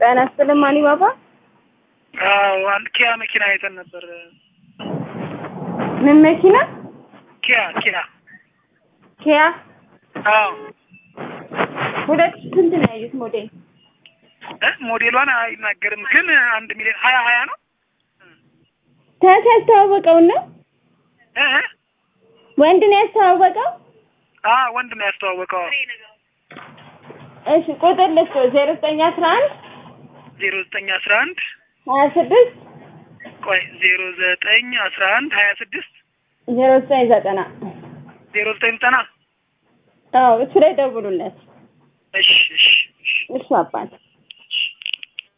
ጤና ይስጥልኝ ማኒ ባባ። አዎ አንድ ኪያ መኪና አይተን ነበር። ምን መኪና? ኪያ ኪያ ኪያ አዎ ሁለት ሺህ ስንት ነው ያዩት ሞዴል? እ ሞዴሏን አይናገርም ግን አንድ ሚሊዮን ሀያ ሀያ ነው ታታ ያስተዋወቀውን ነው እ እ ወንድ ነው ያስተዋወቀው? አ ወንድ ነው ያስተዋወቀው። እሺ ቁጥር ልስጥ ዜሮ ዘጠኝ አስራ አንድ ዜሮ ዘጠኝ አስራ አንድ ሀያ ስድስት ቆይ ዜሮ ዘጠኝ አስራ አንድ ሀያ ስድስት ዜሮ ዘጠኝ ዘጠና ዜሮ ዘጠኝ ዘጠና አዎ እሱ ላይ ደውሉለት። እሺ እሺ እሺ እሱ አባት